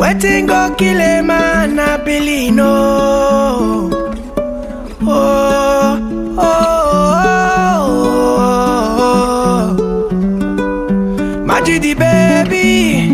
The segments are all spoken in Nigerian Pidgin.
Wetin go kill a man, I believe no. Oh, oh, oh, oh. Majidi baby.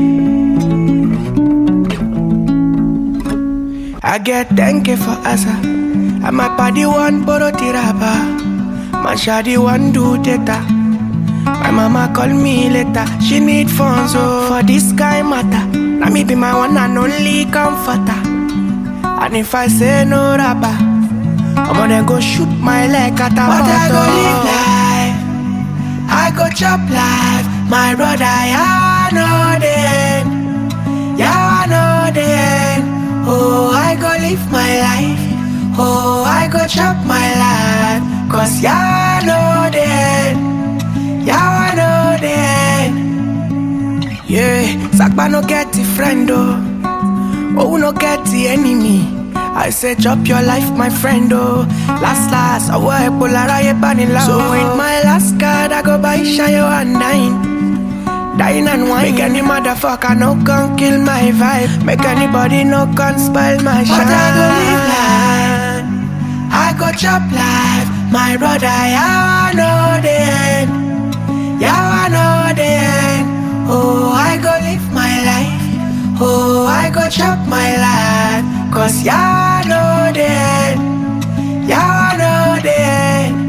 I get thank you for asa. And my body one boro tiraba. My shadi one do data. My mama call me later. She need funds oh, for this guy matter. Now me be my one and only comforter. And if I say no rapper, I'm gonna go shoot my leg at a But I go live life. I go chop life. My brother, yeah, I know the end. Yeah, I know the end. Oh, I go live my life. Oh, I go chop my life. Cause yeah, I know the end. Yeah, I know the end. Yeah, Sakba no get a friend, oh. Oh, no get the enemy. I say, chop your life, my friend, oh. Last, last, I wear Polaroid banila. So with my last card, I go buy Shayo and dine. Dine and wine. Make any motherfucker no gon' kill my vibe. Make anybody no gon' spoil my shine. But I go live life. I go chop life. My brother, yeah, I know the end. Yeah, I know the end. Oh, I go live my life. Oh, I go chop my life. Cause yeah, I know the end. Yeah, I know the end.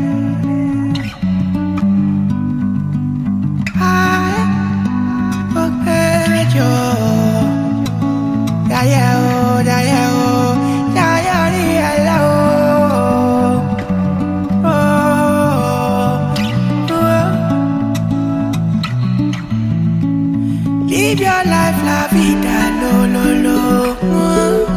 I will pay you. Yeah, yeah, oh, yeah, yeah, oh. Yeah, yeah, yeah, yeah, oh. Oh, oh. Live your life, la vida, lo, lo, lo. Mm.